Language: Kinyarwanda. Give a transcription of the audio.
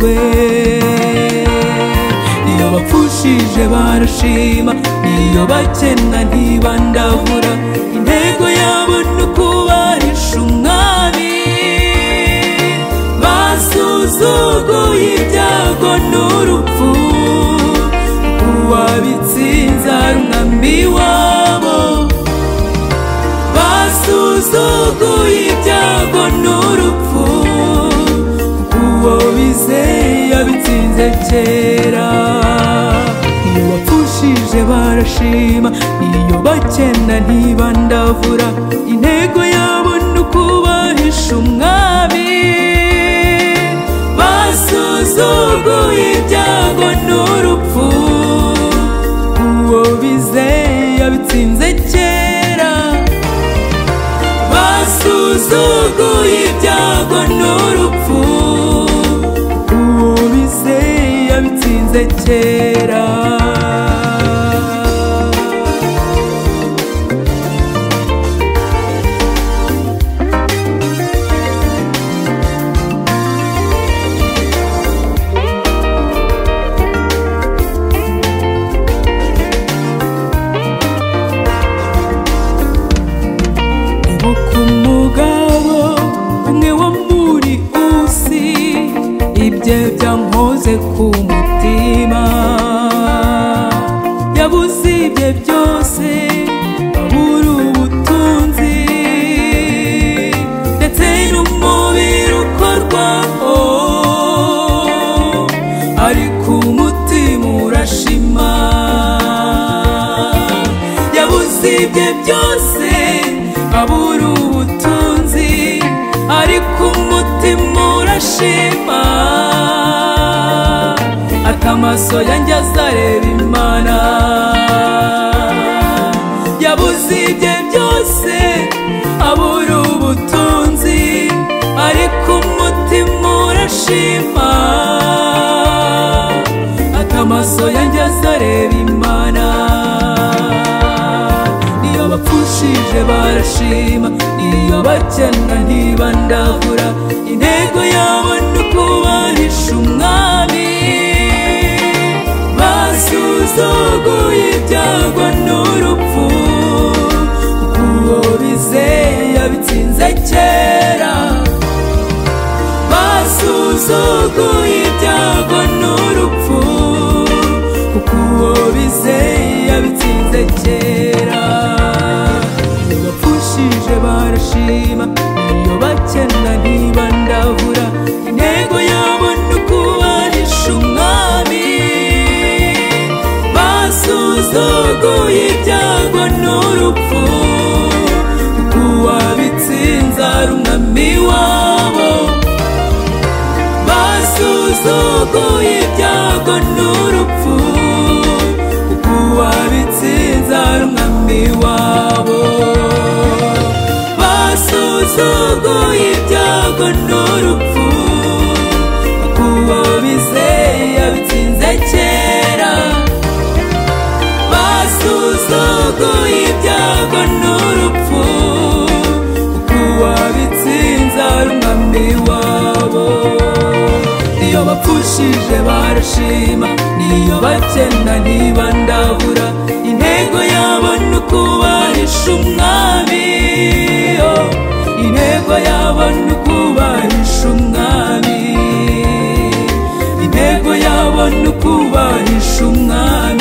twe iyo bapfushije barashima iyo bakena ntibandavura intego yabo ni ukubahisha umwami basuzuguye ibyago n'urupfu uwabitsinze ari umwami wabo basuzuguye ibyago n'urupfu uwo bizeye yabitsinze kera iyo bapfushije barashima iyo bakena ntibandavura intego yabo ni ukubahisha umwami basuzuguye ibyago n'urupfu uwo bizeye yabitsinze kera basuzuguye ibyago n'urupfu uwo bizeye yabitsinze kera Ibuka umugabo umwe wo muri usi ibye byankoze ku mutima yabuze ibye byose abura ubutunzi ndetse n'umubiri ukorwaho ariko umutima urashima yabuze ibye byose abura ubutunzi ariko umutima urashima ati amaso yanjye azareba imana yabuze ibye byose abura ubutunzi ariko umutima urashima ati amaso yanjye azareba imana iyo bapfushije barashima iyo bakena ntibandavura intego yabo ni ukubahisha umwami basuzuguye ibyago n'urupfu uwo bizeye yabitsinze kera basuzuguye ibyago n'urupfu kuko uwo bizeye yabitsinze kera iyo bapfushije barashima iyo bakena ntibandavura intego yabo ni ukubahisha umwami basuzuguye ibyago n'urupfu kuko uwabitsinze ari umwami wabo basuzuguye ibyago n'urupfu kuko uwabitsinze ari umwami wabo basuzuguye ibyago n'urupfu kuko uwabizeye yabitsinze kera basuzuguye ibyago n'urupfu kuko uwabitsinze ari umwami wabo iyo bapfushije barashima niyo bakena ntibandabura intego yabo ni ukubahisha umwami oh, intego yabo ni ukubahisha umwami intego yabo ni ukubahisha umwami